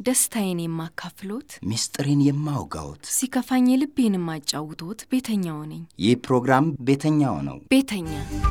ደስታዬን የማካፍሎት፣ ምስጢሬን የማውጋዎት ሲከፋኝ ልቤን የማጫውቶት ቤተኛው ነኝ። ይህ ፕሮግራም ቤተኛው ነው። ቤተኛ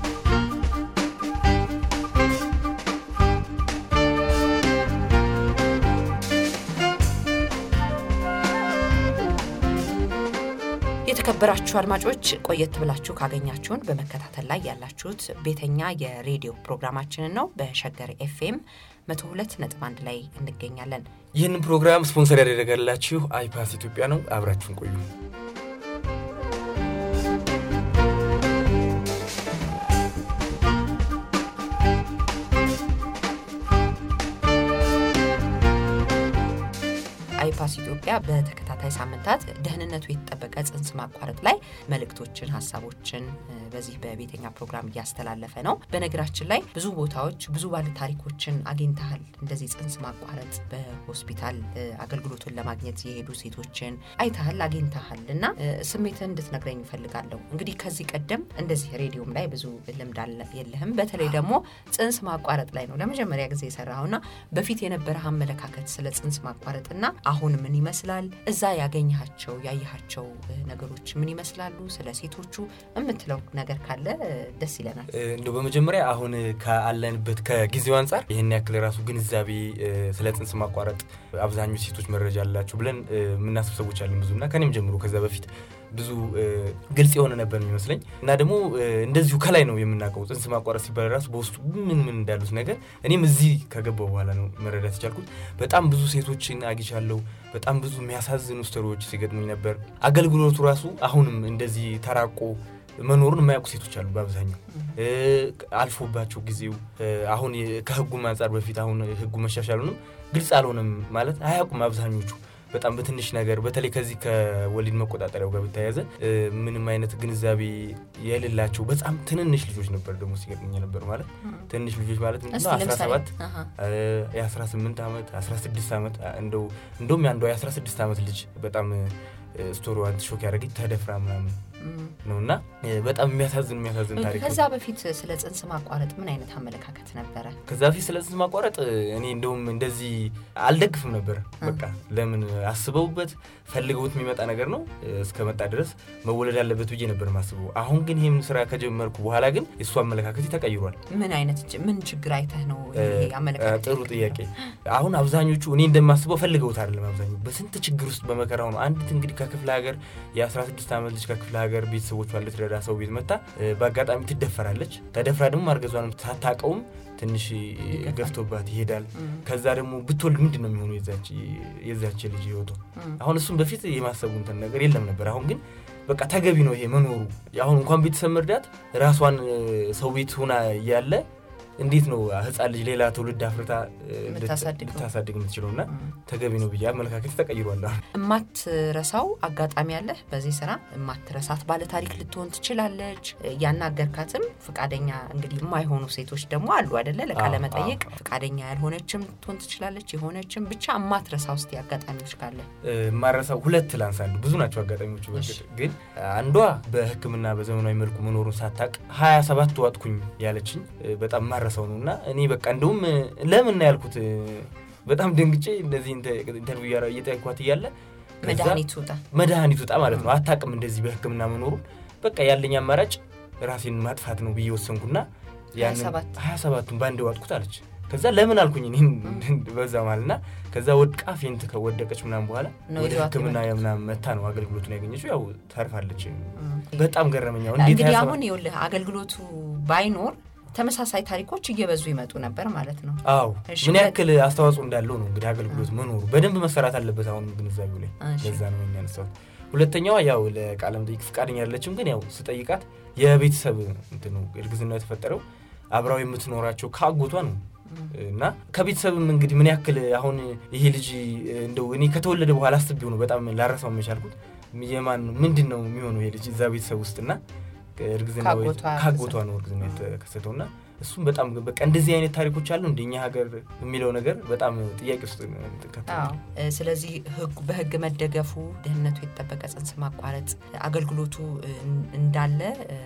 የተከበራችሁ አድማጮች ቆየት ብላችሁ ካገኛችሁን በመከታተል ላይ ያላችሁት ቤተኛ የሬዲዮ ፕሮግራማችንን ነው። በሸገር ኤፍኤም 102.1 ላይ እንገኛለን። ይህንን ፕሮግራም ስፖንሰር ያደረገላችሁ አይፓስ ኢትዮጵያ ነው። አብራችሁን ቆዩ። አይፓስ ኢትዮጵያ በተከታታይ ሳምንታት ደህንነቱ የተጠበቀ ጽንስ ማቋረጥ ላይ መልእክቶችን፣ ሀሳቦችን በዚህ በቤተኛ ፕሮግራም እያስተላለፈ ነው። በነገራችን ላይ ብዙ ቦታዎች ብዙ ባለ ታሪኮችን አግኝተሃል። እንደዚህ ጽንስ ማቋረጥ በሆስፒታል አገልግሎቱን ለማግኘት የሄዱ ሴቶችን አይተሃል፣ አግኝተሃል እና ስሜትን እንድትነግረኝ እፈልጋለሁ። እንግዲህ ከዚህ ቀደም እንደዚህ ሬዲዮም ላይ ብዙ ልምድ የለህም። በተለይ ደግሞ ጽንስ ማቋረጥ ላይ ነው ለመጀመሪያ ጊዜ የሰራኸውና በፊት የነበረህ አመለካከት ስለ ጽንስ ማቋረጥና አሁን ምን ይመስላል? እዛ ያገኘሃቸው ያየሃቸው ነገሮች ምን ይመስላሉ? ስለ ሴቶቹ የምትለው ነገር ካለ ደስ ይለናል። እንደው በመጀመሪያ አሁን ካለንበት ከጊዜው አንጻር ይህን ያክል ራሱ ግንዛቤ ስለ ጽንስ ማቋረጥ አብዛኞቹ ሴቶች መረጃ አላቸው ብለን የምናስብ ሰዎች አለን ብዙ እና ከኔም ጀምሮ ከዛ በፊት ብዙ ግልጽ የሆነ ነበር የሚመስለኝ እና ደግሞ እንደዚሁ ከላይ ነው የምናውቀው ጽንስ ማቋረጥ ሲባል ራሱ በውስጡ ምን ምን እንዳሉት ነገር እኔም እዚህ ከገባው በኋላ ነው መረዳት የቻልኩት። በጣም ብዙ ሴቶችን አግኝቻለሁ። በጣም ብዙ የሚያሳዝኑ ስተሮች ሲገጥሙኝ ነበር። አገልግሎቱ ራሱ አሁንም እንደዚህ ተራቆ መኖሩን የማያውቁ ሴቶች አሉ። በአብዛኛው አልፎባቸው ጊዜው አሁን ከህጉም አንጻር በፊት አሁን ህጉ መሻሻሉንም ግልጽ አልሆነም ማለት አያውቁም አብዛኞቹ በጣም በትንሽ ነገር በተለይ ከዚህ ከወሊድ መቆጣጠሪያው ጋር በተያያዘ ምንም አይነት ግንዛቤ የሌላቸው በጣም ትንንሽ ልጆች ነበር ደግሞ ሲገጥሙኝ ነበር። ማለት ትንንሽ ልጆች ማለት ምንድነው 17 የ18 ዓመት 16 ዓመት እንደው እንደውም ያንዷ የ16 ዓመት ልጅ በጣም ስቶሪዋን ሾክ ያደረገኝ ተደፍራ ምናምን ነው እና በጣም የሚያሳዝን የሚያሳዝን ታሪክ። ከዛ በፊት ስለ ጽንስ ማቋረጥ ምን አይነት አመለካከት ነበረ? ከዛ በፊት ስለ ጽንስ ማቋረጥ እኔ እንደውም እንደዚህ አልደግፍም ነበር። በቃ ለምን አስበውበት ፈልገውት የሚመጣ ነገር ነው እስከመጣ ድረስ መወለድ አለበት ብዬ ነበር ማስበው። አሁን ግን ይህም ስራ ከጀመርኩ በኋላ ግን የእሱ አመለካከት ተቀይሯል። ምን አይነት ምን ችግር አይተህ ነው አመለካከት? ጥሩ ጥያቄ። አሁን አብዛኞቹ እኔ እንደማስበው ፈልገውት አይደለም። አብዛኞቹ በስንት ችግር ውስጥ በመከራው ነው። አንዲት እንግዲህ ከክፍለ ሀገር የ16 ዓመት ልጅ ከክፍለ ሀገር ቤተሰቦቿን ልትረዳ ሰው ቤት መታ በአጋጣሚ ትደፈራለች። ተደፍራ ደግሞ ማርገዟንም ሳታውቀውም ትንሽ ገፍቶባት ይሄዳል። ከዛ ደግሞ ብትወልድ ምንድን ነው የሚሆኑ የዛች ልጅ ህይወቷ? አሁን እሱም በፊት የማሰቡ እንትን ነገር የለም ነበር። አሁን ግን በቃ ተገቢ ነው ይሄ መኖሩ። አሁን እንኳን ቤተሰብ መርዳት ራሷን ሰው ቤት ሆና እያለ እንዴት ነው ህፃን ልጅ ሌላ ትውልድ አፍርታ ልታሳድግ የምትችለው? እና ተገቢ ነው ብዬ አመለካከት ተቀይሯል። የማትረሳው አጋጣሚ ያለህ በዚህ ስራ የማትረሳት ባለ ታሪክ ልትሆን ትችላለች። ያናገርካትም ፍቃደኛ እንግዲህ የማይሆኑ ሴቶች ደግሞ አሉ አደለ? ለቃለ መጠየቅ ፍቃደኛ ያልሆነችም ልትሆን ትችላለች፣ የሆነችም ብቻ የማትረሳ ውስጥ አጋጣሚዎች ካለ የማረሳው ሁለት ላንሳ። አንዱ ብዙ ናቸው አጋጣሚዎቹ። በእርግጥ ግን አንዷ በሕክምና በዘመናዊ መልኩ መኖሩን ሳታቅ ሀያ ሰባት ዋጥኩኝ ያለችኝ በጣም ማረሰው ነው እና እኔ በቃ እንደውም ለምን ያልኩት በጣም ደንግጬ እንደዚህ ኢንተርቪው እየጠየኳት እያለ መድኃኒት ውጣ መድኃኒት ውጣ ማለት ነው። አታቅም እንደዚህ በሕክምና መኖሩን በቃ ያለኝ አማራጭ ራሴን ማጥፋት ነው ብዬ ወሰንኩና ሀያ ሰባቱን በአንድ ዋጥኩት አለች። ከዛ ለምን አልኩኝ እኔም በዛ ማለት ና ከዛ ወድቃ ፌንት ከወደቀች ምናምን በኋላ ወደ ሕክምና ምናምን መታ ነው አገልግሎቱን ያገኘችው። ያው ታርፋለች። በጣም ገረመኛው። እንግዲህ አሁን ይኸውልህ አገልግሎቱ ባይኖር ተመሳሳይ ታሪኮች እየበዙ ይመጡ ነበር ማለት ነው። አዎ ምን ያክል አስተዋጽኦ እንዳለው ነው እንግዲህ አገልግሎት መኖሩ በደንብ መሰራት አለበት። አሁን ግንዛቤው ላይ ለዛ ነው የሚያነሳው። ሁለተኛዋ ያው ለቃለ መጠይቅ ፍቃደኛ አይደለችም፣ ግን ያው ስጠይቃት የቤተሰብ እንትኑ እርግዝና የተፈጠረው አብራው የምትኖራቸው ከአጎቷ ነው እና ከቤተሰብም እንግዲህ ምን ያክል አሁን ይሄ ልጅ እንደው እኔ ከተወለደ በኋላ አስቤው ነው በጣም ላረሳው የቻልኩት የማን ምንድን ነው የሚሆነው ይሄ ልጅ እዛ ቤተሰብ ውስጥና እርግዝና ከአጎቷ ነው እርግዝና የተከሰተው እና እሱም በጣም በቃ እንደዚህ አይነት ታሪኮች አሉ እንደኛ ሀገር የሚለው ነገር በጣም ጥያቄ ውስጥ አዎ። ስለዚህ ህጉ በህግ መደገፉ ደህንነቱ የተጠበቀ ጽንስ ማቋረጥ አገልግሎቱ እንዳለ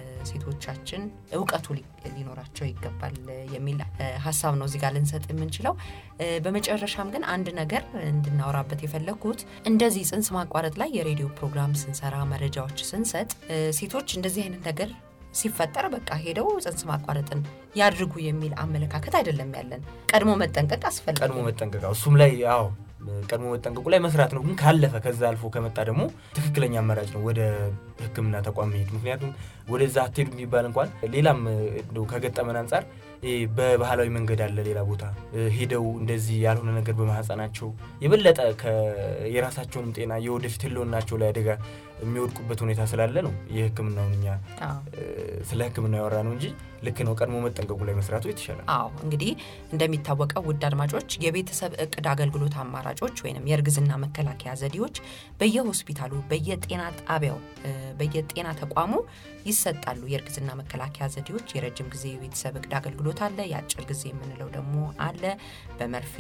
ሴቶቻችን እውቀቱ ሊኖራቸው ይገባል የሚል ሀሳብ ነው እዚህ ጋር ልንሰጥ የምንችለው። በመጨረሻም ግን አንድ ነገር እንድናወራበት የፈለግኩት እንደዚህ ጽንስ ማቋረጥ ላይ የሬዲዮ ፕሮግራም ስንሰራ መረጃዎች ስንሰጥ ሴቶች እንደዚህ አይነት ነገር ሲፈጠር በቃ ሄደው ጽንስ ማቋረጥን ያድርጉ የሚል አመለካከት አይደለም ያለን። ቀድሞ መጠንቀቅ አስፈላጊ ቀድሞ መጠንቀቅ እሱም ላይ አዎ ቀድሞ መጠንቀቁ ላይ መስራት ነው። ግን ካለፈ ከዛ አልፎ ከመጣ ደግሞ ትክክለኛ አማራጭ ነው ወደ ሕክምና ተቋም መሄድ። ምክንያቱም ወደዛ አትሄዱ የሚባል እንኳን ሌላም እንደው ከገጠመን አንጻር በባህላዊ መንገድ አለ ሌላ ቦታ ሄደው እንደዚህ ያልሆነ ነገር በማህፀናቸው የበለጠ የራሳቸውንም ጤና የወደፊት ህልውናቸው ላይ አደጋ የሚወድቁበት ሁኔታ ስላለ ነው የህክምናውን እኛ ስለ ህክምና ያወራ ነው እንጂ ልክ ነው። ቀድሞ መጠንቀቁ ላይ መስራቱ የተሻለ። አዎ እንግዲህ እንደሚታወቀው ውድ አድማጮች የቤተሰብ እቅድ አገልግሎት አማራጮች ወይም የእርግዝና መከላከያ ዘዴዎች በየሆስፒታሉ፣ በየጤና ጣቢያው፣ በየጤና ተቋሙ ይሰጣሉ። የእርግዝና መከላከያ ዘዴዎች የረጅም ጊዜ የቤተሰብ እቅድ አገልግሎት አለ። የአጭር ጊዜ የምንለው ደግሞ አለ። በመርፌ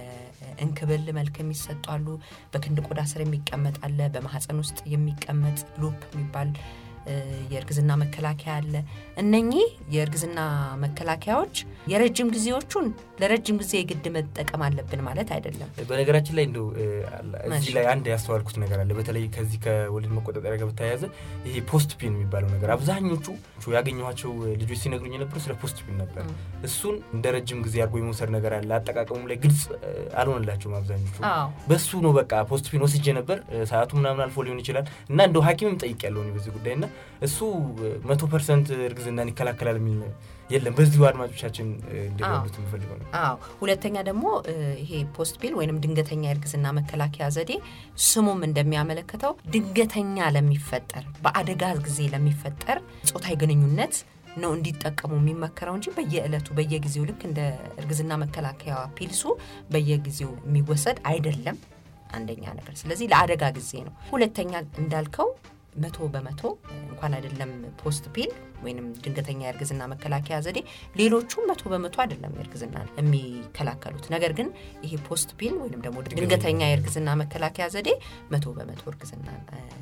በእንክብል መልክ የሚሰጡ አሉ። በክንድ ቆዳ ስር የሚቀመጥ አለ። በማህፀን ውስጥ የሚቀመጥ ሉፕ የሚባል የእርግዝና መከላከያ አለ። እነኚህ የእርግዝና መከላከያዎች የረጅም ጊዜዎቹን ለረጅም ጊዜ የግድ መጠቀም አለብን ማለት አይደለም። በነገራችን ላይ እንደው እዚህ ላይ አንድ ያስተዋልኩት ነገር አለ። በተለይ ከዚህ ከወሊድ መቆጣጠሪያ ጋር በተያያዘ ይሄ ፖስት ፒን የሚባለው ነገር አብዛኞቹ ያገኘኋቸው ልጆች ሲነግሩኝ የነበሩ ስለ ፖስት ፒን ነበር። እሱን እንደ ረጅም ጊዜ አድርጎ የመውሰድ ነገር አለ። አጠቃቀሙ ላይ ግልጽ አልሆነላቸውም አብዛኞቹ። በሱ ነው በቃ ፖስት ፒን ወስጄ ነበር ሰዓቱ ምናምን አልፎ ሊሆን ይችላል እና እንደው ሐኪምም ጠይቅ ያለውን በዚህ ጉዳይ እና እሱ መቶ ፐርሰንት እርግዝናን ይከላከላል የሚል የለም። በዚሁ አድማጮቻችን እንዲረዱት የምፈልገው ነው። አዎ ሁለተኛ ደግሞ ይሄ ፖስት ፒል ወይንም ድንገተኛ የእርግዝና መከላከያ ዘዴ ስሙም እንደሚያመለክተው ድንገተኛ ለሚፈጠር በአደጋ ጊዜ ለሚፈጠር ጾታዊ ግንኙነት ነው እንዲጠቀሙ የሚመከረው እንጂ በየዕለቱ በየጊዜው ልክ እንደ እርግዝና መከላከያ ፒልሱ በየጊዜው የሚወሰድ አይደለም። አንደኛ ነገር ስለዚህ ለአደጋ ጊዜ ነው። ሁለተኛ እንዳልከው መቶ በመቶ እንኳን አይደለም ፖስት ፒል ወይንም ድንገተኛ የእርግዝና መከላከያ ዘዴ ሌሎቹም መቶ በመቶ አይደለም የእርግዝና የሚከላከሉት። ነገር ግን ይሄ ፖስት ፒል ወይንም ደግሞ ድንገተኛ የእርግዝና መከላከያ ዘዴ መቶ በመቶ እርግዝና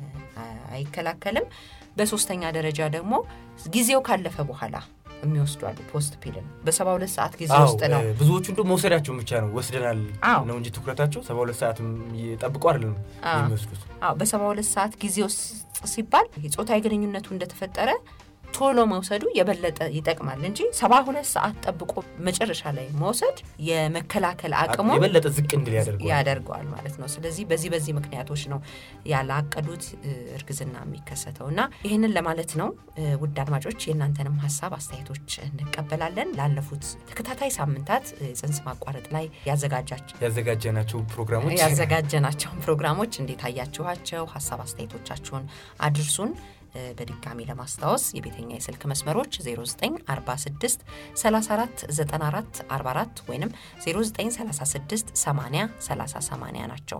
አይከላከልም። በሶስተኛ ደረጃ ደግሞ ጊዜው ካለፈ በኋላ የሚወስዱ አሉ። ፖስት ፒልን በሰባ ሁለት ሰዓት ጊዜ ውስጥ ነው። ብዙዎቹ እንደ መውሰዳቸውን ብቻ ነው ወስደናል ነው እንጂ ትኩረታቸው ሰባ ሁለት ሰዓት ጠብቆ አይደለም የሚወስዱት። በሰባ ሁለት ሰዓት ጊዜ ውስጥ ሲባል ጾታዊ ግንኙነቱ እንደተፈጠረ ቶሎ መውሰዱ የበለጠ ይጠቅማል እንጂ ሰባ ሁለት ሰዓት ጠብቆ መጨረሻ ላይ መውሰድ የመከላከል አቅሙ የበለጠ ዝቅ እንድል ያደርገዋል ማለት ነው። ስለዚህ በዚህ በዚህ ምክንያቶች ነው ያላቀዱት እርግዝና የሚከሰተው እና ይህንን ለማለት ነው። ውድ አድማጮች የእናንተንም ሀሳብ አስተያየቶች እንቀበላለን። ላለፉት ተከታታይ ሳምንታት ጽንስ ማቋረጥ ላይ ያዘጋጀናቸው ፕሮግራሞች ያዘጋጀናቸውን ፕሮግራሞች እንዴት አያችኋቸው? ሀሳብ አስተያየቶቻችሁን አድርሱን። በድጋሚ ለማስታወስ የቤተኛ የስልክ መስመሮች 0946 34 94 44 ወይም 0936 80 30 80 ናቸው።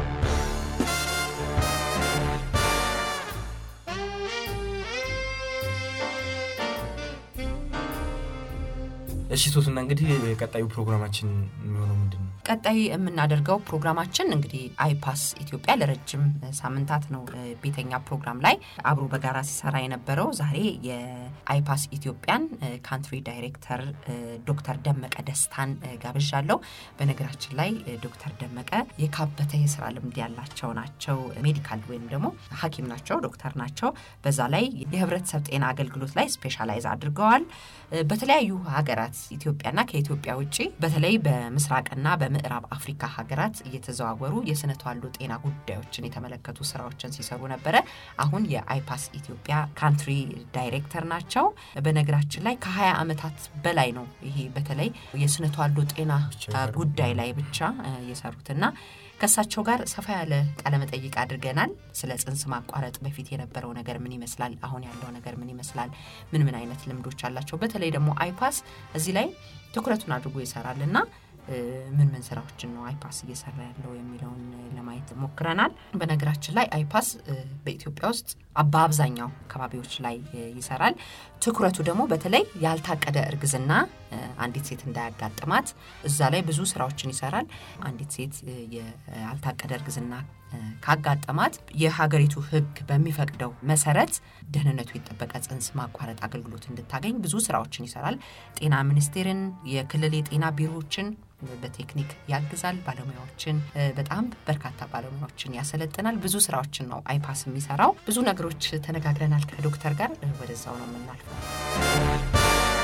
እሺ ሶስና እንግዲህ ቀጣዩ ፕሮግራማችን የሚሆነው ምንድን ነው? ቀጣይ የምናደርገው ፕሮግራማችን እንግዲህ አይፓስ ኢትዮጵያ ለረጅም ሳምንታት ነው ቤተኛ ፕሮግራም ላይ አብሮ በጋራ ሲሰራ የነበረው። ዛሬ የአይፓስ ኢትዮጵያን ካንትሪ ዳይሬክተር ዶክተር ደመቀ ደስታን ጋብዣለሁ። በነገራችን ላይ ዶክተር ደመቀ የካበተ የስራ ልምድ ያላቸው ናቸው። ሜዲካል ወይም ደግሞ ሐኪም ናቸው፣ ዶክተር ናቸው። በዛ ላይ የህብረተሰብ ጤና አገልግሎት ላይ ስፔሻላይዝ አድርገዋል። በተለያዩ ሀገራት ኢትዮጵያና ከኢትዮጵያ ውጭ በተለይ በምስራቅና በምዕራብ አፍሪካ ሀገራት እየተዘዋወሩ የስነ ተዋልዶ ጤና ጉዳዮችን የተመለከቱ ስራዎችን ሲሰሩ ነበረ። አሁን የአይፓስ ኢትዮጵያ ካንትሪ ዳይሬክተር ናቸው። በነገራችን ላይ ከ20 ዓመታት በላይ ነው ይሄ በተለይ የስነ ተዋልዶ ጤና ጉዳይ ላይ ብቻ የሰሩትና ከእሳቸው ጋር ሰፋ ያለ ቃለመጠይቅ አድርገናል። ስለ ጽንስ ማቋረጥ በፊት የነበረው ነገር ምን ይመስላል፣ አሁን ያለው ነገር ምን ይመስላል፣ ምን ምን አይነት ልምዶች አላቸው። በተለይ ደግሞ አይፓስ እዚህ ላይ ትኩረቱን አድርጎ ይሰራል እና ምን ምን ስራዎችን ነው አይፓስ እየሰራ ያለው የሚለውን ለማየት ሞክረናል። በነገራችን ላይ አይፓስ በኢትዮጵያ ውስጥ በአብዛኛው አካባቢዎች ላይ ይሰራል። ትኩረቱ ደግሞ በተለይ ያልታቀደ እርግዝና አንዲት ሴት እንዳያጋጥማት እዛ ላይ ብዙ ስራዎችን ይሰራል። አንዲት ሴት ያልታቀደ እርግዝና ካጋጠማት የሀገሪቱ ሕግ በሚፈቅደው መሰረት ደህንነቱ የጠበቀ ጽንስ ማቋረጥ አገልግሎት እንድታገኝ ብዙ ስራዎችን ይሰራል። ጤና ሚኒስቴርን፣ የክልል የጤና ቢሮዎችን በቴክኒክ ያግዛል። ባለሙያዎችን በጣም በርካታ ባለሙያዎችን ያሰለጥናል። ብዙ ስራዎችን ነው አይፓስ የሚሰራው። ብዙ ነገሮች ተነጋግረናል ከዶክተር ጋር። ወደዛው ነው የምናልፈው።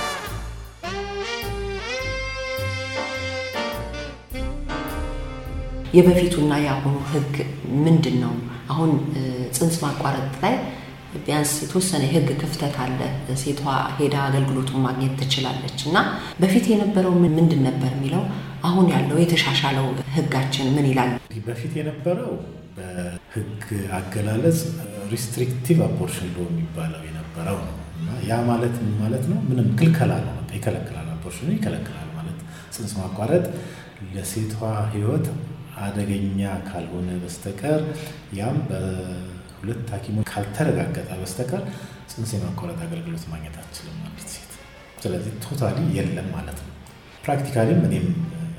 የበፊቱና የአሁኑ ህግ ምንድን ነው? አሁን ጽንስ ማቋረጥ ላይ ቢያንስ የተወሰነ የህግ ክፍተት አለ። ሴቷ ሄዳ አገልግሎቱን ማግኘት ትችላለች እና በፊት የነበረው ምንድን ነበር የሚለው አሁን ያለው የተሻሻለው ህጋችን ምን ይላል? በፊት የነበረው በህግ አገላለጽ ሪስትሪክቲቭ አቦርሽን ሎ የሚባለው የነበረው ነው እና ያ ማለት ምን ማለት ነው? ምንም ክልከላ ነው፣ ይከለክላል። አቦርሽኑ ይከለክላል ማለት ጽንስ ማቋረጥ ለሴቷ ህይወት አደገኛ ካልሆነ በስተቀር ያም በሁለት ሐኪሞች ካልተረጋገጠ በስተቀር ጽንስ የማቋረጥ አገልግሎት ማግኘት አትችልም አንዲት ሴት። ስለዚህ ቶታሊ የለም ማለት ነው። ፕራክቲካሊም እኔም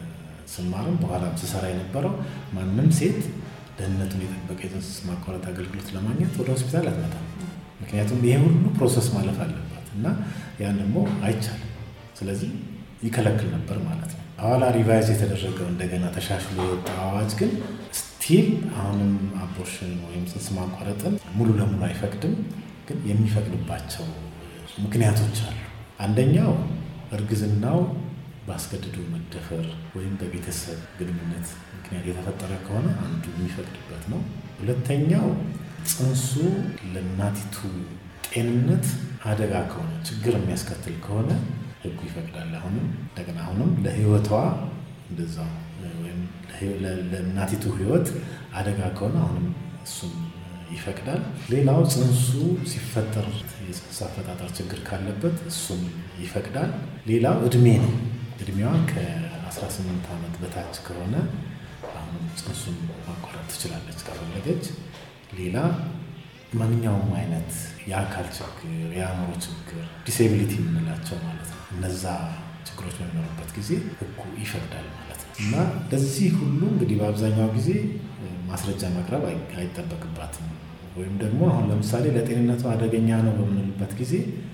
ስማርም በኋላም ስሰራ የነበረው ማንም ሴት ደህንነቱን የጠበቀ የጽንስ ማቋረጥ አገልግሎት ለማግኘት ወደ ሆስፒታል አትመጣም። ምክንያቱም ይሄ ሁሉ ፕሮሰስ ማለፍ አለባት እና ያን ደግሞ አይቻልም። ስለዚህ ይከለክል ነበር ማለት ነው። ኋላ ሪቫይዝ የተደረገው እንደገና ተሻሽሎ የወጣው አዋጅ ግን ስቲል አሁንም አቦርሽን ወይም ጽንስ ማቋረጥን ሙሉ ለሙሉ አይፈቅድም። ግን የሚፈቅድባቸው ምክንያቶች አሉ። አንደኛው እርግዝናው በአስገድዶ መደፈር ወይም በቤተሰብ ግንኙነት ምክንያት የተፈጠረ ከሆነ አንዱ የሚፈቅድበት ነው። ሁለተኛው ጽንሱ ለእናቲቱ ጤንነት አደጋ ከሆነ ችግር የሚያስከትል ከሆነ ህጉ ይፈቅዳል። አሁንም እንደገና አሁንም ለህይወቷ እንደዛው ወይም ለእናቲቱ ህይወት አደጋ ከሆነ አሁንም እሱም ይፈቅዳል። ሌላው ጽንሱ ሲፈጠር የጽንስ አፈጣጠር ችግር ካለበት እሱም ይፈቅዳል። ሌላው እድሜ ነው። እድሜዋ ከ18 ዓመት በታች ከሆነ አሁንም ጽንሱን ማቋረጥ ትችላለች ከፈለገች። ሌላ ማንኛውም አይነት የአካል ችግር፣ የአእምሮ ችግር፣ ዲሴቢሊቲ የምንላቸው ማለት ነው እነዛ ችግሮች በሚኖሩበት ጊዜ ህጉ ይፈቅዳል ማለት ነው እና ለዚህ ሁሉ እንግዲህ በአብዛኛው ጊዜ ማስረጃ መቅረብ አይጠበቅባትም። ወይም ደግሞ አሁን ለምሳሌ ለጤንነቱ አደገኛ ነው በምንልበት ጊዜ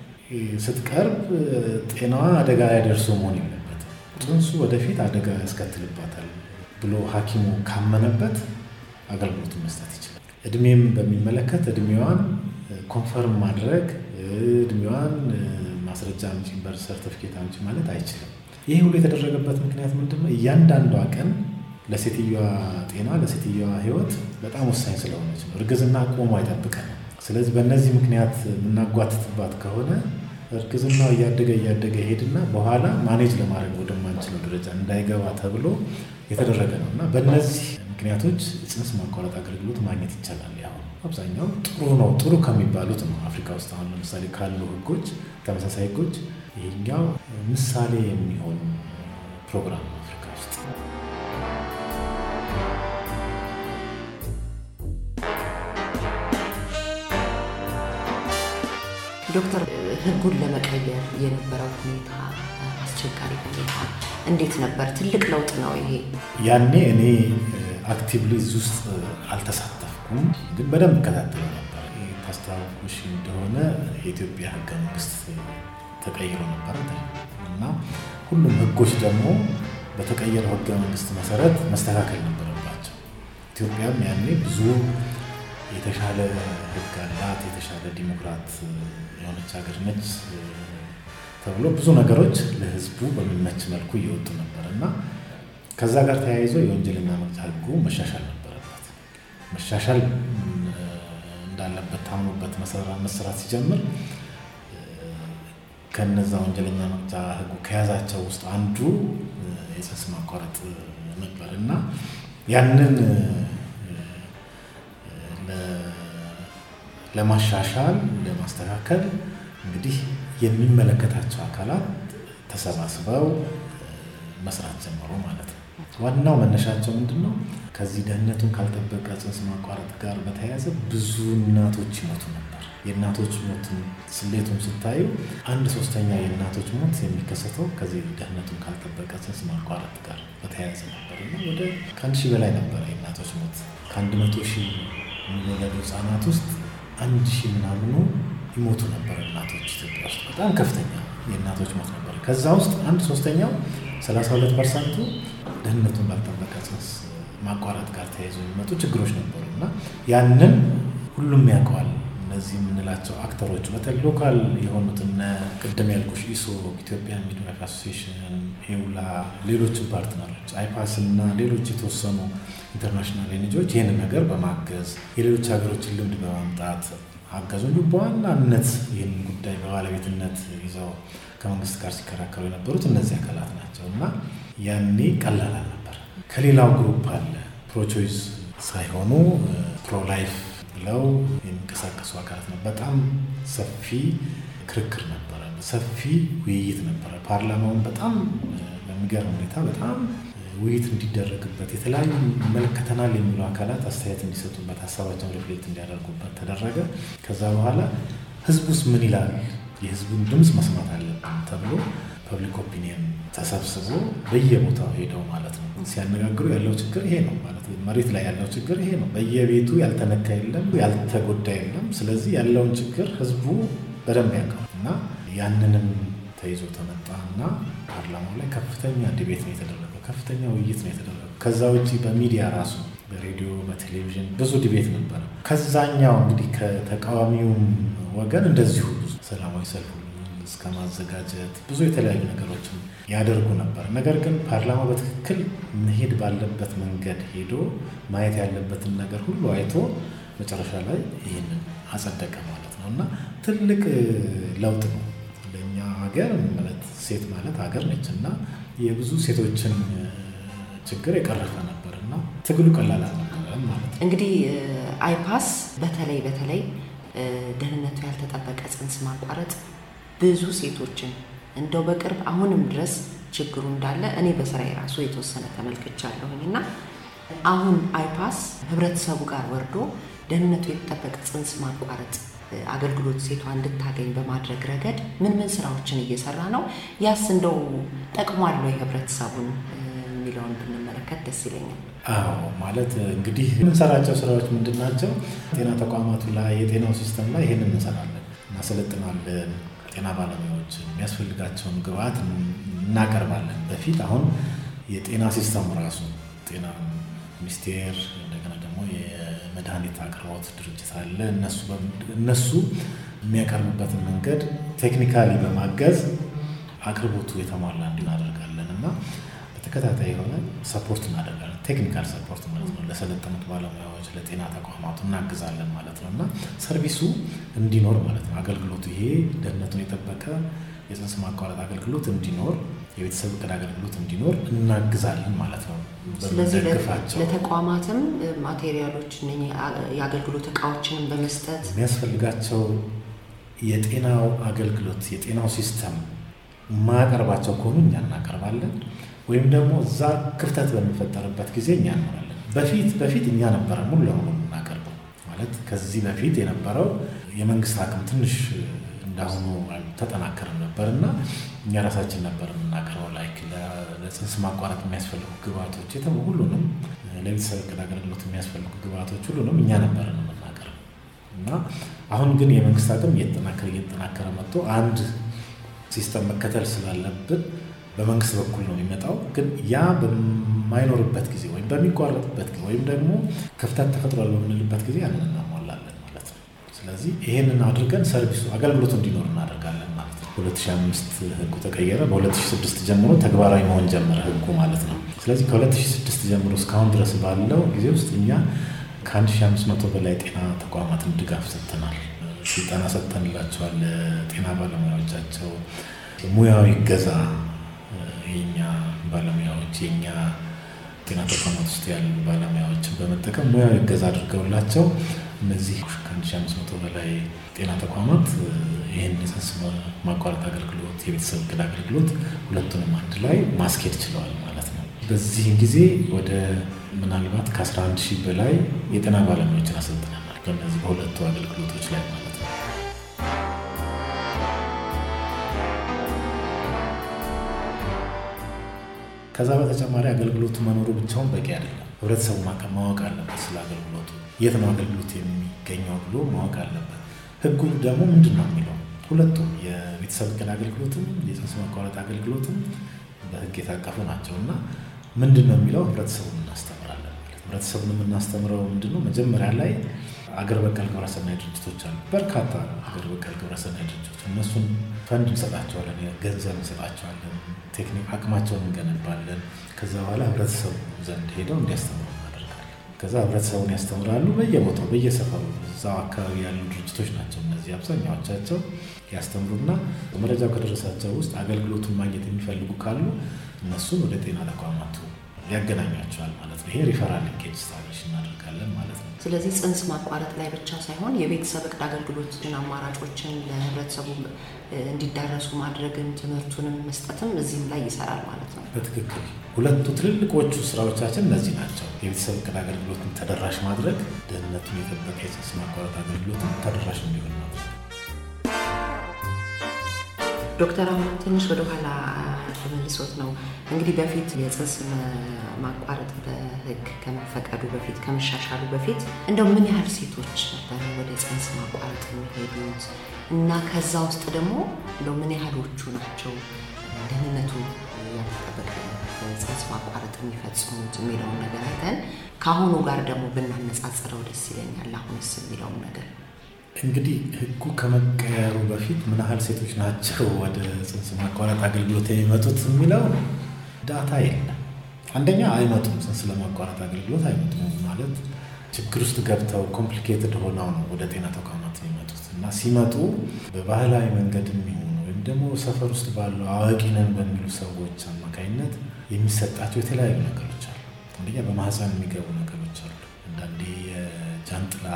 ስትቀርብ ጤናዋ አደጋ ላይ ደርሶ መሆን የለበትም። ጽንሱ ወደፊት አደጋ ያስከትልባታል ብሎ ሐኪሙ ካመነበት አገልግሎቱን መስጠት ይችላል። እድሜም በሚመለከት እድሜዋን ኮንፈርም ማድረግ እድሜዋን ማስረጃ አምጪ በር ሰርቲፊኬት አምጪ ማለት አይችልም። ይህ ሁሉ የተደረገበት ምክንያት ምንድን ነው? እያንዳንዷ ቀን ለሴትዮዋ ጤና ለሴትዮዋ ህይወት በጣም ወሳኝ ስለሆነች ነው። እርግዝና ቆሞ አይጠብቀንም። ስለዚህ በእነዚህ ምክንያት የምናጓትትባት ከሆነ እርግዝናው እያደገ እያደገ ይሄድና በኋላ ማኔጅ ለማድረግ ወደማንችለው ደረጃ እንዳይገባ ተብሎ የተደረገ ነው እና በእነዚህ ምክንያቶች የጽንስ ማቋረጥ አገልግሎት ማግኘት ይቻላል። ያው አብዛኛው ጥሩ ነው፣ ጥሩ ከሚባሉት ነው። አፍሪካ ውስጥ አሁን ለምሳሌ ካሉ ህጎች፣ ተመሳሳይ ህጎች ይሄኛው ምሳሌ የሚሆን ፕሮግራም ነው አፍሪካ ውስጥ። ዶክተር ህጉን ለመቀየር የነበረው ሁኔታ አስቸጋሪ ሁኔታ እንዴት ነበር? ትልቅ ለውጥ ነው ይሄ። ያኔ እኔ አክቲቭሊ እዚህ ውስጥ አልተሳተፍኩም፣ ግን በደንብ እከታተለው ነበር። ታስታውሽ እንደሆነ የኢትዮጵያ ህገ መንግስት ተቀይሮ ነበረ እና ሁሉም ህጎች ደግሞ በተቀየረው ህገ መንግስት መሰረት መስተካከል ነበረባቸው። ኢትዮጵያም ያኔ ብዙ የተሻለ ህግ አላት፣ የተሻለ ዲሞክራት የሆነች ሀገር ነች ተብሎ ብዙ ነገሮች ለህዝቡ በሚመች መልኩ እየወጡ ነበር እና ከዛ ጋር ተያይዞ የወንጀልና መቅጫ ህጉ መሻሻል ነበረበት። መሻሻል እንዳለበት ታምኖበት መሰራት ሲጀምር ከነዛ ወንጀለኛ መቅጫ ህጉ ከያዛቸው ውስጥ አንዱ የጽንስ ማቋረጥ ነበር እና ያንን ለማሻሻል ለማስተካከል እንግዲህ የሚመለከታቸው አካላት ተሰባስበው መስራት ጀመሩ ማለት ነው። ዋናው መነሻቸው ምንድን ነው? ከዚህ ደህንነቱን ካልጠበቀ ጽንስ ማቋረጥ ጋር በተያያዘ ብዙ እናቶች ይሞቱ ነበር። የእናቶች ሞትን ስሌቱን ስታዩ አንድ ሶስተኛ የእናቶች ሞት የሚከሰተው ከዚህ ደህንነቱን ካልጠበቀ ጽንስ ማቋረጥ ጋር በተያያዘ ነበር እና ወደ ከአንድ ሺህ በላይ ነበረ የእናቶች ሞት። ከአንድ መቶ ሺህ የሚወለዱ ህጻናት ውስጥ አንድ ሺህ ምናምኑ ይሞቱ ነበር እናቶች ኢትዮጵያ ውስጥ። በጣም ከፍተኛ የእናቶች ሞት ነበር። ከዛ ውስጥ አንድ ሶስተኛው 32 ፐርሰንቱ ደህንነቱን ባልጠበቀ ጽንስ ማቋረጥ ጋር ተያይዞ የሚመጡ ችግሮች ነበሩ እና ያንን ሁሉም ያውቀዋል። እነዚህ የምንላቸው አክተሮች በተለይ ሎካል የሆኑት እነ ቅድም ያልኩሽ ኢሶ፣ ኢትዮጵያን ሚድዋይፍ አሶሲዬሽን፣ ኤውላ፣ ሌሎችን ፓርትነሮች አይፓስ እና ሌሎች የተወሰኑ ኢንተርናሽናል ኤንጂኦዎች ይህንን ነገር በማገዝ የሌሎች ሀገሮችን ልምድ በማምጣት አገዙ። እንዲሁም በዋናነት ይህን ጉዳይ በባለቤትነት ይዘው ከመንግስት ጋር ሲከራከሩ የነበሩት እነዚህ አካላት ናቸው እና ያኔ ቀላል አልነበር። ከሌላው ግሩፕ አለ ፕሮቾይስ ሳይሆኑ ፕሮላይፍ ብለው የሚንቀሳቀሱ አካላት ነው። በጣም ሰፊ ክርክር ነበረ፣ ሰፊ ውይይት ነበረ። ፓርላማውን በጣም በሚገርም ሁኔታ በጣም ውይይት እንዲደረግበት የተለያዩ ይመለከተናል የሚሉ አካላት አስተያየት እንዲሰጡበት ሀሳባቸውን ሪፍሌክት እንዲያደርጉበት ተደረገ። ከዛ በኋላ ህዝቡስ ምን ይላል፣ የህዝቡን ድምፅ መስማት አለብን ተብሎ ፐብሊክ ኦፒኒየን ተሰብስቦ በየቦታው ሄደው ማለት ነው ሲያነጋግሩ ያለው ችግር ይሄ ነው ማለት ነው። መሬት ላይ ያለው ችግር ይሄ ነው። በየቤቱ ያልተነካ የለም፣ ያልተጎዳ የለም። ስለዚህ ያለውን ችግር ህዝቡ በደንብ ያውቀው እና ያንንም ተይዞ ተመጣ እና ፓርላማው ላይ ከፍተኛ ዲቤት ነው የተደረገው፣ ከፍተኛ ውይይት ነው የተደረገው። ከዛ ውጭ በሚዲያ ራሱ በሬዲዮ በቴሌቪዥን ብዙ ዲቤት ነበረ። ከዛኛው እንግዲህ ከተቃዋሚውም ወገን እንደዚሁ ብዙ ሰላማዊ ሰልፍ እስከ ማዘጋጀት ብዙ የተለያዩ ነገሮችን ያደርጉ ነበር። ነገር ግን ፓርላማ በትክክል መሄድ ባለበት መንገድ ሄዶ ማየት ያለበትን ነገር ሁሉ አይቶ መጨረሻ ላይ ይህንን አጸደቀ ማለት ነው እና ትልቅ ለውጥ ነው ለእኛ ሀገር ማለት ሴት ማለት ሀገር ነች እና የብዙ ሴቶችን ችግር የቀረፈ ነበር እና ትግሉ ቀላል አልነበረም ማለት ነው። እንግዲህ አይፓስ በተለይ በተለይ ደህንነቱ ያልተጠበቀ ጽንስ ማቋረጥ ብዙ ሴቶችን እንደው በቅርብ አሁንም ድረስ ችግሩ እንዳለ እኔ በስራ የራሱ የተወሰነ ተመልክቻለሁኝ እና አሁን አይፓስ ህብረተሰቡ ጋር ወርዶ ደህንነቱ የተጠበቀ ጽንስ ማቋረጥ አገልግሎት ሴቷ እንድታገኝ በማድረግ ረገድ ምን ምን ስራዎችን እየሰራ ነው? ያስ እንደው ጠቅሟል ወይ ህብረተሰቡን የሚለውን ብንመለከት ደስ ይለኛል። አዎ ማለት እንግዲህ የምንሰራቸው ስራዎች ምንድን ናቸው? ጤና ተቋማቱ ላይ የጤናው ሲስተም ላይ ይህንን እንሰራለን፣ እናሰለጥናለን ጤና ባለሙያዎች የሚያስፈልጋቸውን ግብአት እናቀርባለን። በፊት አሁን የጤና ሲስተሙ ራሱ ጤና ሚኒስቴር እንደገና ደግሞ የመድኃኒት አቅርቦት ድርጅት አለ። እነሱ የሚያቀርቡበትን መንገድ ቴክኒካሊ በማገዝ አቅርቦቱ የተሟላ እንዲሆን እናደርጋለን እና በተከታታይ የሆነ ሰፖርት እናደርጋለን። ቴክኒካል ሰፖርት ማለት ነው። ለሰለጠኑት ባለሙያዎች ለጤና ተቋማቱ እናግዛለን ማለት ነው እና ሰርቪሱ እንዲኖር ማለት ነው። አገልግሎቱ ይሄ ደህንነቱን የጠበቀ የጽንስ ማቋረጥ አገልግሎት እንዲኖር፣ የቤተሰብ እቅድ አገልግሎት እንዲኖር እናግዛለን ማለት ነው። ስለዚህ በምንደግፋቸው ለተቋማትም ማቴሪያሎች የአገልግሎት እቃዎችንም በመስጠት የሚያስፈልጋቸው የጤናው አገልግሎት የጤናው ሲስተም ማያቀርባቸው ከሆኑ እኛ እናቀርባለን ወይም ደግሞ እዛ ክፍተት በሚፈጠርበት ጊዜ እኛ እንሆናለን። በፊት በፊት እኛ ነበረ ሙሉ ለሙሉ የምናቀርበው ማለት ከዚህ በፊት የነበረው የመንግስት አቅም ትንሽ እንዳሁኑ አልተጠናከረም ነበር እና እኛ ራሳችን ነበር የምናቀርበው። ላይክ ለጽንስ ማቋረጥ የሚያስፈልጉ ግብአቶች የተሙ ሁሉንም ለቤተሰብ እቅድ አገልግሎት የሚያስፈልጉ ግብአቶች ሁሉንም እኛ ነበር የምናቀርበው እና አሁን ግን የመንግስት አቅም እየተጠናከረ እየተጠናከረ መጥቶ አንድ ሲስተም መከተል ስላለብን በመንግስት በኩል ነው የሚመጣው። ግን ያ በማይኖርበት ጊዜ ወይም በሚቋረጥበት ጊዜ ወይም ደግሞ ክፍተት ተፈጥሯል በምንልበት ጊዜ ያንን እናሟላለን ማለት ነው። ስለዚህ ይሄንን አድርገን ሰርቪሱ አገልግሎቱ እንዲኖር እናደርጋለን ማለት ነው። 2005 ህጉ ተቀየረ። በ2006 ጀምሮ ተግባራዊ መሆን ጀመረ ህጉ ማለት ነው። ስለዚህ ከ2006 ጀምሮ እስካሁን ድረስ ባለው ጊዜ ውስጥ እኛ ከ1500 በላይ ጤና ተቋማትን ድጋፍ ሰጥተናል። ስልጠና ሰጥተንላቸዋል። ጤና ባለሙያዎቻቸው ሙያዊ ገዛ የኛ ባለሙያዎች የኛ ጤና ተቋማት ውስጥ ያሉ ባለሙያዎችን በመጠቀም ሙያዊ እገዛ አድርገውላቸው እነዚህ ከ1500 በላይ ጤና ተቋማት ይህን የጽንስ ማቋረጥ አገልግሎት፣ የቤተሰብ እቅድ አገልግሎት ሁለቱንም አንድ ላይ ማስኬድ ችለዋል ማለት ነው። በዚህ ጊዜ ወደ ምናልባት ከ11 ሺህ በላይ የጤና ባለሙያዎችን አሰልጥነናል በእነዚህ በሁለቱ አገልግሎቶች ላይ ማለት ነው። ከዛ በተጨማሪ አገልግሎቱ መኖሩ ብቻውን በቂ አይደለም። ህብረተሰቡ ማወቅ አለበት ስለ አገልግሎቱ፣ የት ነው አገልግሎት የሚገኘው ብሎ ማወቅ አለበት። ህጉ ደግሞ ምንድን ነው የሚለው ሁለቱም የቤተሰብ እቅድ አገልግሎትም የጽንስ ማቋረጥ አገልግሎትም በህግ የታቀፉ ናቸው እና ምንድን ነው የሚለው ህብረተሰቡን እናስተምራለን ማለት ህብረተሰቡን የምናስተምረው ምንድን ነው መጀመሪያ ላይ አገር በቀል ግብረሰናይ ድርጅቶች አሉ። በርካታ አገር በቀል ግብረሰናይ ድርጅቶች እነሱን ፈንድ እንሰጣቸዋለን፣ ገንዘብ እንሰጣቸዋለን፣ ቴክኒክ አቅማቸውን እንገነባለን። ከዛ በኋላ ህብረተሰቡ ዘንድ ሄደው እንዲያስተምሩ እናደርጋለን። ከዛ ህብረተሰቡን ያስተምራሉ። በየቦታው በየሰፈሩ እዛው አካባቢ ያሉ ድርጅቶች ናቸው እነዚህ አብዛኛዎቻቸው ያስተምሩና መረጃው ከደረሳቸው ውስጥ አገልግሎቱን ማግኘት የሚፈልጉ ካሉ እነሱን ወደ ጤና ተቋማቱ ያገናኟቸዋል ማለት ነው። ይሄ ሪፈራል ሊንኬጅ ስታብሊሽ እናደርጋለን ማለት ነው። ስለዚህ ጽንስ ማቋረጥ ላይ ብቻ ሳይሆን የቤተሰብ እቅድ አገልግሎትን አማራጮችን ለህብረተሰቡ እንዲዳረሱ ማድረግን ትምህርቱንም መስጠትም እዚህም ላይ ይሰራል ማለት ነው። በትክክል ሁለቱ ትልልቆቹ ስራዎቻችን እነዚህ ናቸው። የቤተሰብ እቅድ አገልግሎትን ተደራሽ ማድረግ፣ ደህንነቱን የጠበቀ የጽንስ ማቋረጥ አገልግሎትን ተደራሽ እንዲሆን ማድረግ። ዶክተር አሁን ትንሽ ወደኋላ ተመልሶት ነው እንግዲህ በፊት የጽንስ ማቋረጥ በህግ ከመፈቀዱ በፊት ከመሻሻሉ በፊት እንደው ምን ያህል ሴቶች ነበረ ወደ ጽንስ ማቋረጥ የሚሄዱት እና ከዛ ውስጥ ደግሞ እንደው ምን ያህሎቹ ናቸው ደህንነቱ ያልተጠበቀ ጽንስ ማቋረጥ የሚፈጽሙት የሚለውን ነገር አይተን ከአሁኑ ጋር ደግሞ ብናነጻጽረው ደስ ይለኛል። አሁንስ የሚለውን ነገር እንግዲህ ህጉ ከመቀየሩ በፊት ምን ያህል ሴቶች ናቸው ወደ ጽንስ ማቋረጥ አገልግሎት የሚመጡት የሚለው ዳታ የለም። አንደኛ አይመጡም፣ ጽንስ ለማቋረጥ አገልግሎት አይመጡም ማለት ችግር ውስጥ ገብተው ኮምፕሊኬትድ ሆነው ነው ወደ ጤና ተቋማት የሚመጡት እና ሲመጡ በባህላዊ መንገድ የሚሆኑ ወይም ደግሞ ሰፈር ውስጥ ባሉ አዋቂ ነን በሚሉ ሰዎች አማካኝነት የሚሰጣቸው የተለያዩ ነገሮች አሉ። አንደኛ በማህፀን የሚገቡ ነገሮች አሉ። አንዳንዴ የጃንጥላ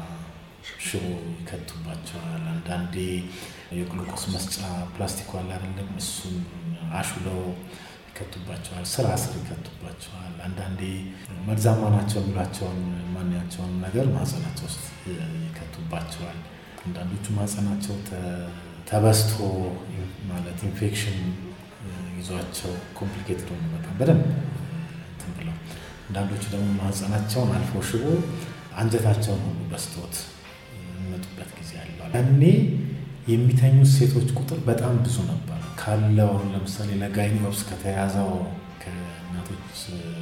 ሽቦ ይከቱባቸዋል። አንዳንዴ የግሉኮስ መስጫ ፕላስቲክ ዋላ አይደለም እሱን አሹለው ይከቱባቸዋል። ስራ ስር ይከቱባቸዋል። አንዳንዴ መርዛማ ናቸው የሚሏቸውን ማንኛቸውን ነገር ማህፀናቸው ውስጥ ይከቱባቸዋል። አንዳንዶቹ ማህፀናቸው ተበስቶ ማለት ኢንፌክሽን ይዟቸው ኮምፕሊኬትድ ሆኑ በጣም በደንብ እንትን ብለው፣ አንዳንዶቹ ደግሞ ማህፀናቸውን አልፎ ሽቦ አንጀታቸውን ሁሉ በስቶት የሚመጡበት ጊዜ አለው። ያኔ የሚተኙት ሴቶች ቁጥር በጣም ብዙ ነበር ካለው አሁን ለምሳሌ ለጋይኒኦፕስ ከተያዘው ከእናቶች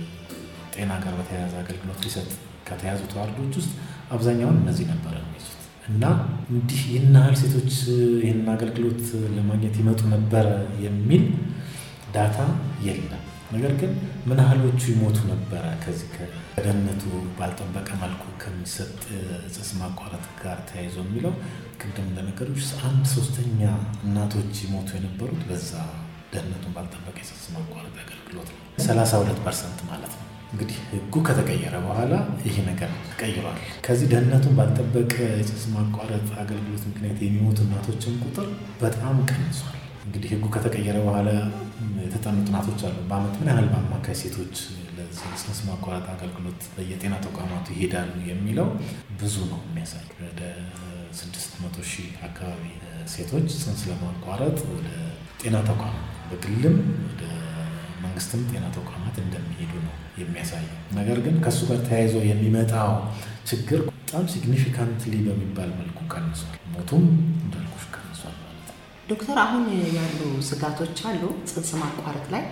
ጤና ጋር በተያያዘ አገልግሎት ሊሰጥ ከተያዙ ተዋርዶች ውስጥ አብዛኛውን እነዚህ ነበረ የሚይዙት እና እንዲህ ይህን ያህል ሴቶች ይህን አገልግሎት ለማግኘት ይመጡ ነበረ የሚል ዳታ የለም። ነገር ግን ምን ያህሎቹ ይሞቱ ነበረ ከዚህ ከደህንነቱ ባልጠበቀ መልኩ ከሚሰጥ ጽንስ ማቋረጥ ጋር ተያይዞ የሚለው ቅድም እንደነገሮች አንድ ሶስተኛ እናቶች ይሞቱ የነበሩት በዛ ደህንነቱን ባልጠበቀ የጽንስ ማቋረጥ አገልግሎት ነው። 32 ፐርሰንት ማለት ነው። እንግዲህ ህጉ ከተቀየረ በኋላ ይሄ ነገር ተቀይሯል። ከዚህ ደህንነቱን ባልጠበቀ የጽንስ ማቋረጥ አገልግሎት ምክንያት የሚሞቱ እናቶችን ቁጥር በጣም ቀንሷል። እንግዲህ ህጉ ከተቀየረ በኋላ የተጠኑ ጥናቶች አሉ። በአመት ምን ያህል በአማካይ ሴቶች ለጽንስ ማቋረጥ አገልግሎት በየጤና ተቋማቱ ይሄዳሉ የሚለው ብዙ ነው የሚያሳይ ወደ ስድስት መቶ ሺህ አካባቢ ሴቶች ጽንስ ለማቋረጥ ወደ ጤና ተቋም በግልም ወደ መንግስትም ጤና ተቋማት እንደሚሄዱ ነው የሚያሳየው። ነገር ግን ከእሱ ጋር ተያይዞ የሚመጣው ችግር በጣም ሲግኒፊካንትሊ በሚባል መልኩ ቀንሷል። ሞቱም እንዳልኩሽ ቀንሷል ማለት ነው። ዶክተር አሁን ያሉ ስጋቶች አሉ ጽንስ ማቋረጥ ላይ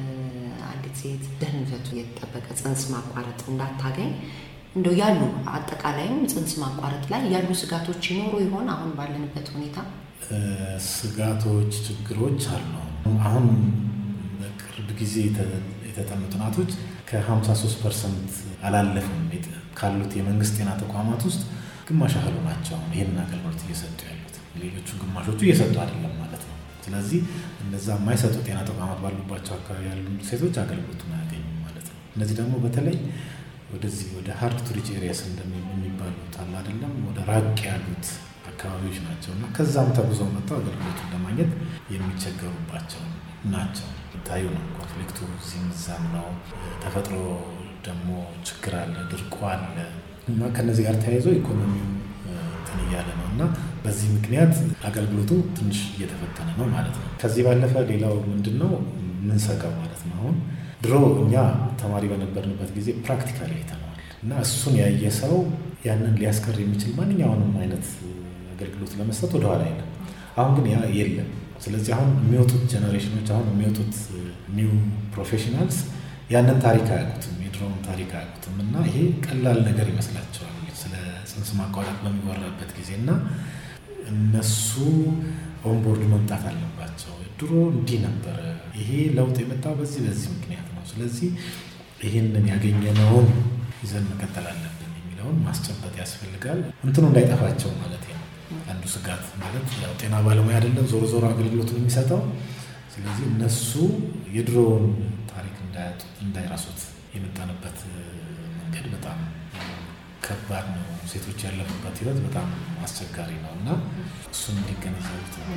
አንዲት ሴት ደህንነቱ የተጠበቀ ጽንስ ማቋረጥ እንዳታገኝ እንደው ያሉ አጠቃላይም ጽንስ ማቋረጥ ላይ ያሉ ስጋቶች ይኖሩ ይሆን? አሁን ባለንበት ሁኔታ ስጋቶች፣ ችግሮች አሉ። አሁን በቅርብ ጊዜ የተጠኑ ጥናቶች ከ53 ፐርሰንት አላለፍም ካሉት የመንግስት ጤና ተቋማት ውስጥ ግማሽ ያህሉ ናቸው አሁን ይህንን አገልግሎት እየሰጡ ያሉት። ሌሎቹ ግማሾቹ እየሰጡ አይደለም ማለት ነው። ስለዚህ እነዛ የማይሰጡ ጤና ተቋማት ባሉባቸው አካባቢ ያሉ ሴቶች አገልግሎቱን አያገኙም ማለት ነው። እነዚህ ደግሞ በተለይ ወደዚህ ወደ ሀርድ ቱ ሪች ኤሪያስ የሚባሉት አለ አይደለም፣ ወደ ራቅ ያሉት አካባቢዎች ናቸው እና ከዛም ተጉዘው መጥተው አገልግሎቱን ለማግኘት የሚቸገሩባቸው ናቸው። ታዩ ነው ኮንፍሊክቱ እዚህም እዛም ነው። ተፈጥሮ ደግሞ ችግር አለ፣ ድርቁ አለ እና ከነዚህ ጋር ተያይዞ ኢኮኖሚው እንትን እያለ ነው እና በዚህ ምክንያት አገልግሎቱ ትንሽ እየተፈተነ ነው ማለት ነው። ከዚህ ባለፈ ሌላው ምንድን ነው ምንሰጋው ማለት ነው አሁን ድሮ እኛ ተማሪ በነበርንበት ጊዜ ፕራክቲካሊ አይተነዋል እና እሱን ያየ ሰው ያንን ሊያስቀር የሚችል ማንኛውንም አይነት አገልግሎት ለመስጠት ወደኋላ የለም። አሁን ግን ያ የለም። ስለዚህ አሁን የሚወጡት ጀኔሬሽኖች አሁን የሚወጡት ኒው ፕሮፌሽናልስ ያንን ታሪክ አያውቁትም፣ የድሮውን ታሪክ አያውቁትም እና ይሄ ቀላል ነገር ይመስላቸዋል ስለ ጽንስ ማቋረጥ በሚወራበት ጊዜ እና እነሱ ኦንቦርድ መምጣት አለባቸው። ድሮ እንዲህ ነበረ፣ ይሄ ለውጥ የመጣው በዚህ በዚህ ምክንያት ነው። ስለዚህ ይህንን ያገኘነውን ይዘን መቀጠል አለብን የሚለውን ማስጨበጥ ያስፈልጋል። እንትኑ እንዳይጠፋቸው ማለት ነው። አንዱ ስጋት ማለት ያው ጤና ባለሙያ አይደለም ዞሮ ዞሮ አገልግሎቱን የሚሰጠው። ስለዚህ እነሱ የድሮውን ታሪክ እንዳይረሱት የመጣንበት መንገድ በጣም ከባድ ነው። ሴቶች ያለፉበት ህይወት በጣም አስቸጋሪ ነው እና እሱን እንዲገነዘቡት ነው።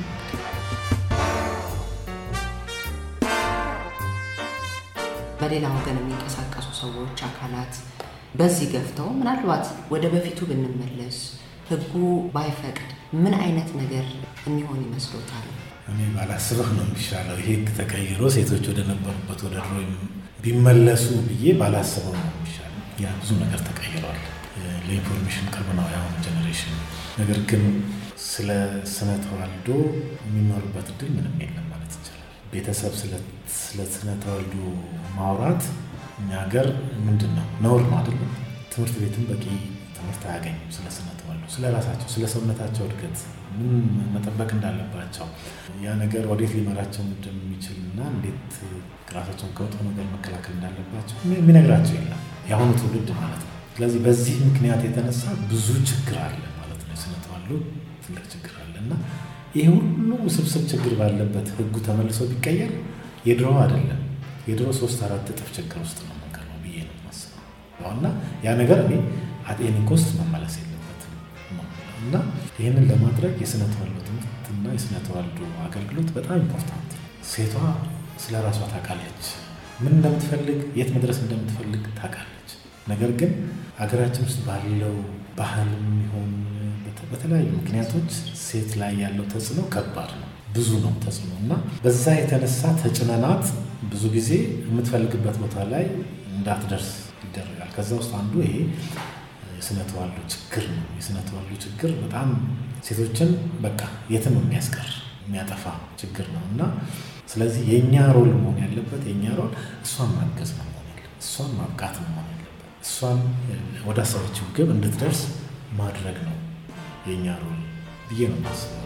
በሌላ ወገን የሚንቀሳቀሱ ሰዎች፣ አካላት በዚህ ገፍተው ምናልባት ወደ በፊቱ ብንመለስ ህጉ ባይፈቅድ ምን አይነት ነገር የሚሆን ይመስሎታል? እኔ ባላስበው ነው የሚሻለው። ይሄ ህግ ተቀይሮ ሴቶች ወደ ነበሩበት ወደ ድሮ ቢመለሱ ብዬ ባላስበው ነው የሚሻለው። ያ ብዙ ነገር ተቀይሯል። ለኢንፎርሜሽን ቅርብ ነው የአሁኑ ጀኔሬሽን። ነገር ግን ስለ ስነ ተዋልዶ የሚማሩበት እድል ምንም የለም ማለት ይቻላል። ቤተሰብ ስለ ስነ ተዋልዶ ማውራት እኛ ሀገር ምንድን ነው ነውር ነው አይደለም። ትምህርት ቤትም በቂ ትምህርት አያገኙም ስለ ስነ ተዋልዶ፣ ስለ ራሳቸው፣ ስለ ሰውነታቸው እድገት ምን መጠበቅ እንዳለባቸው ያ ነገር ወዴት ሊመራቸው እንደሚችል እና እንዴት ራሳቸውን ከወጥፎ ነገር መከላከል እንዳለባቸው የሚነግራቸው የለም የአሁኑ ትውልድ ማለት ነው። ስለዚህ በዚህ ምክንያት የተነሳ ብዙ ችግር አለ ማለት ነው። የስነ ተዋልዶ ትልቅ ችግር አለ እና ይህ ሁሉ ውስብስብ ችግር ባለበት ህጉ ተመልሶ ቢቀየር የድሮ አይደለም የድሮ ሶስት አራት እጥፍ ችግር ውስጥ ነው የምንቀርበው ብዬ ነው የማስበው እና ያ ነገር እኔ አጤኒ ኮስት መመለስ የለበትም እና ይህንን ለማድረግ የስነ ተዋልዶ ትምህርትና የስነ ተዋልዶ አገልግሎት በጣም ኢምፖርታንት ሴቷ ስለ ራሷ ታውቃለች። ምን እንደምትፈልግ የት መድረስ እንደምትፈልግ ታውቃለች። ነገር ግን ሀገራችን ውስጥ ባለው ባህልም ይሁን በተለያዩ ምክንያቶች ሴት ላይ ያለው ተጽዕኖ ከባድ ነው፣ ብዙ ነው ተጽዕኖ እና በዛ የተነሳ ተጭነናት ብዙ ጊዜ የምትፈልግበት ቦታ ላይ እንዳትደርስ ይደረጋል። ከዛ ውስጥ አንዱ ይሄ የስነ ተዋልዶ ችግር ነው። የስነ ተዋልዶ ችግር በጣም ሴቶችን በቃ የትም የሚያስቀር የሚያጠፋ ችግር ነው እና ስለዚህ የእኛ ሮል መሆን ያለበት የእኛ ሮል እሷን ማገዝ ነው መሆን ያለበት፣ እሷን ማብቃት ነው መሆን ያለበት፣ እሷን ወደ አሰበችው ግብ እንድትደርስ ማድረግ ነው የእኛ ሮል ብዬ ነው የማስበው።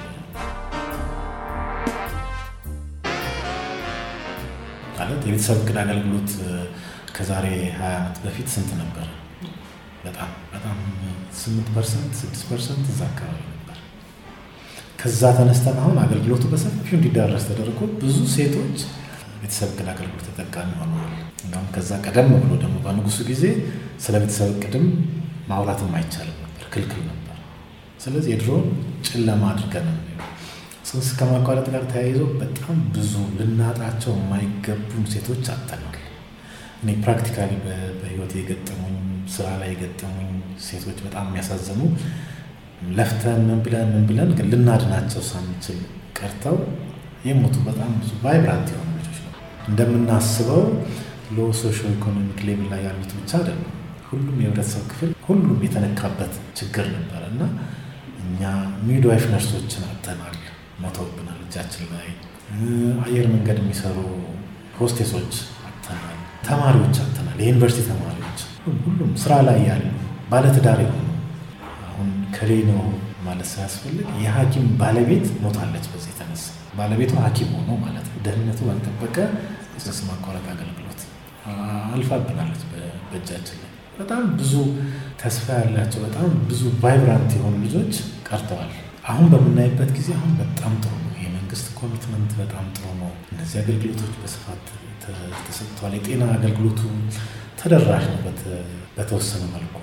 ማለት የቤተሰብ እቅድ አገልግሎት ከዛሬ 20 ዓመት በፊት ስንት ነበር? በጣም በጣም 8 ፐርሰንት 6 ፐርሰንት እዛ አካባቢ ነበር። ከዛ ተነስተን አሁን አገልግሎቱ በሰፊው እንዲዳረስ ተደርጎ ብዙ ሴቶች ቤተሰብ እቅድ አገልግሎት ተጠቃሚ ሆነዋል። እንዲሁም ከዛ ቀደም ብሎ ደግሞ በንጉሱ ጊዜ ስለ ቤተሰብ እቅድም ማውራትም አይቻልም ነበር፣ ክልክል ነበር። ስለዚህ የድሮውን ጨለማ አድርገን ጽንስ ከማቋረጥ ጋር ተያይዞ በጣም ብዙ ልናጣቸው የማይገቡን ሴቶች አጥተናል። እኔ ፕራክቲካሊ በህይወት የገጠሙኝ ስራ ላይ የገጠሙኝ ሴቶች በጣም የሚያሳዝኑ ለፍተን ምን ብለን ምን ብለን ግን ልናድናቸው ሳንችል ቀርተው የሞቱ በጣም ብዙ ቫይብራንት የሆኑ ልጆች ነው። እንደምናስበው ሎ ሶሾ ኢኮኖሚክ ሌቭል ላይ ያሉት ብቻ አይደለም። ሁሉም የህብረተሰብ ክፍል ሁሉም የተነካበት ችግር ነበረ እና እኛ ሚድዋይፍ ነርሶችን አጥተናል፣ ሞተውብናል። እጃችን ላይ አየር መንገድ የሚሰሩ ሆስቴሶች አጥተናል፣ ተማሪዎች አጥተናል፣ የዩኒቨርሲቲ ተማሪዎች፣ ሁሉም ስራ ላይ ያሉ ባለትዳር የሆኑ አሁን ከሌ ነው ማለት ሳያስፈልግ የሐኪም ባለቤት ሞታለች። በዚህ የተነሳ ባለቤቱ ሐኪም ሆኖ ማለት ነው። ደህንነቱ ባልጠበቀ የጽንስ ማቋረጥ አገልግሎት አልፋብናለች በእጃችን ላይ በጣም ብዙ ተስፋ ያላቸው በጣም ብዙ ቫይብራንት የሆኑ ልጆች ቀርተዋል። አሁን በምናይበት ጊዜ አሁን በጣም ጥሩ ነው። የመንግስት ኮሚትመንት በጣም ጥሩ ነው። እነዚህ አገልግሎቶች በስፋት ተሰጥተዋል። የጤና አገልግሎቱ ተደራሽ ነው በተወሰነ መልኩ።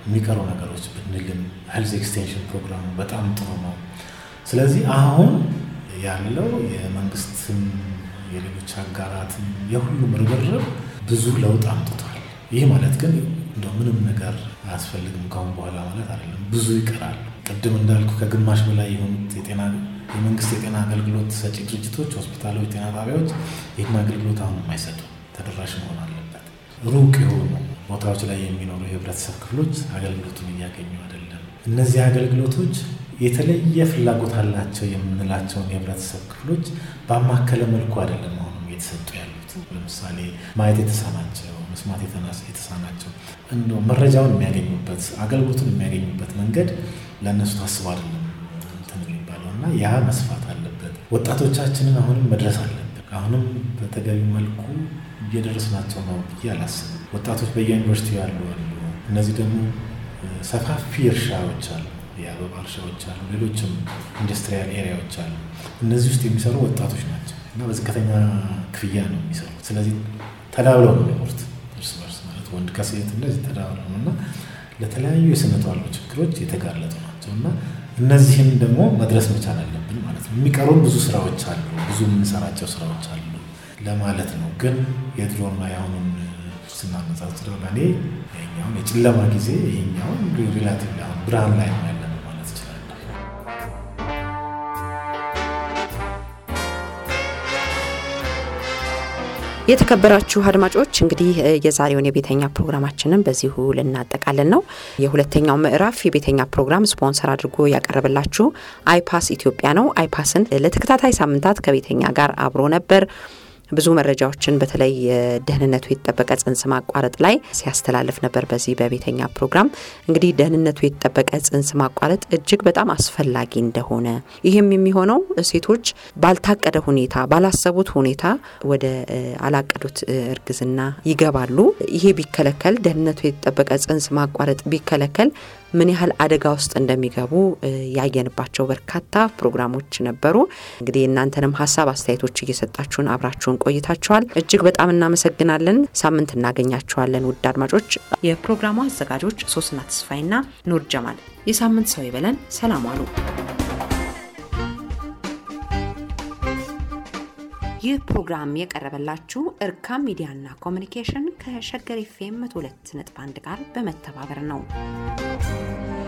የሚቀሩ ነገሮች ብንልም ሄልዝ ኤክስቴንሽን ፕሮግራሙ በጣም ጥሩ ነው። ስለዚህ አሁን ያለው የመንግስትም የሌሎች አጋራትም የሁሉም ርብርብ ብዙ ለውጥ አምጥቷል። ይህ ማለት ግን እንደ ምንም ነገር አያስፈልግም ካሁን በኋላ ማለት አይደለም። ብዙ ይቀራል። ቅድም እንዳልኩ ከግማሽ በላይ የሆኑት የጤና የመንግስት የጤና አገልግሎት ሰጪ ድርጅቶች፣ ሆስፒታሎች፣ ጤና ጣቢያዎች ይህን አገልግሎት አሁን የማይሰጡ ተደራሽ መሆን አለበት። ሩቅ የሆኑ ቦታዎች ላይ የሚኖሩ የህብረተሰብ ክፍሎች አገልግሎቱን እያገኙ አይደለም። እነዚህ አገልግሎቶች የተለየ ፍላጎት አላቸው የምንላቸውን የህብረተሰብ ክፍሎች ባማከለ መልኩ አይደለም አሁንም እየተሰጡ ያሉት። ለምሳሌ ማየት የተሳናቸው፣ መስማት የተሳናቸው እንደው መረጃውን የሚያገኙበት አገልግሎቱን የሚያገኙበት መንገድ ለእነሱ ታስቦ አይደለም እንትን የሚባለው እና ያ መስፋት አለበት። ወጣቶቻችንን አሁንም መድረስ አለብን። አሁንም በተገቢ መልኩ እየደረስናቸው ነው ብዬ አላስብም። ወጣቶች በየዩኒቨርሲቲ ያሉ አሉ። እነዚህ ደግሞ ሰፋፊ እርሻዎች አሉ፣ የአበባ እርሻዎች አሉ፣ ሌሎችም ኢንዱስትሪያል ኤሪያዎች አሉ። እነዚህ ውስጥ የሚሰሩ ወጣቶች ናቸው እና በዝቅተኛ ክፍያ ነው የሚሰሩት። ስለዚህ ተዳብለው ነው የሚኖሩት እርስ በርስ ማለት ወንድ ከሴት እንደዚህ ተዳብለው ነው እና ለተለያዩ የስነ ተዋልዶ ችግሮች የተጋለጡ ናቸው እና እነዚህን ደግሞ መድረስ መቻል አለብን ማለት ነው። የሚቀሩን ብዙ ስራዎች አሉ፣ ብዙ የምንሰራቸው ስራዎች አሉ ለማለት ነው። ግን የድሮና የአሁኑን ስናነጻጽረው ለእኔ ይኸኛውን የጨለማ ጊዜ ይሄኛውን ሪላቲቭ አሁን ብርሃን ላይ ነው ያለ ነው ማለት እችላለሁ። የተከበራችሁ አድማጮች እንግዲህ የዛሬውን የቤተኛ ፕሮግራማችንን በዚሁ ልናጠቃለን ነው። የሁለተኛው ምዕራፍ የቤተኛ ፕሮግራም ስፖንሰር አድርጎ ያቀረበላችሁ አይፓስ ኢትዮጵያ ነው። አይፓስን ለተከታታይ ሳምንታት ከቤተኛ ጋር አብሮ ነበር። ብዙ መረጃዎችን በተለይ ደህንነቱ የተጠበቀ ጽንስ ማቋረጥ ላይ ሲያስተላልፍ ነበር በዚህ በቤተኛ ፕሮግራም። እንግዲህ ደህንነቱ የተጠበቀ ጽንስ ማቋረጥ እጅግ በጣም አስፈላጊ እንደሆነ ይህም የሚሆነው ሴቶች ባልታቀደ ሁኔታ ባላሰቡት ሁኔታ ወደ አላቀዱት እርግዝና ይገባሉ። ይሄ ቢከለከል ደህንነቱ የተጠበቀ ጽንስ ማቋረጥ ቢከለከል ምን ያህል አደጋ ውስጥ እንደሚገቡ ያየንባቸው በርካታ ፕሮግራሞች ነበሩ። እንግዲህ እናንተንም ሀሳብ አስተያየቶች እየሰጣችሁን አብራችሁን ቆይታችኋል። እጅግ በጣም እናመሰግናለን። ሳምንት እናገኛችኋለን ውድ አድማጮች። የፕሮግራሙ አዘጋጆች ሶስና ተስፋይና ኑር ጀማል። የሳምንት ሰው ይበለን። ሰላም አሉ። ይህ ፕሮግራም የቀረበላችሁ እርካም ሚዲያና ኮሚኒኬሽን ከሸገር ኤፍ ኤም 102.1 ጋር በመተባበር ነው።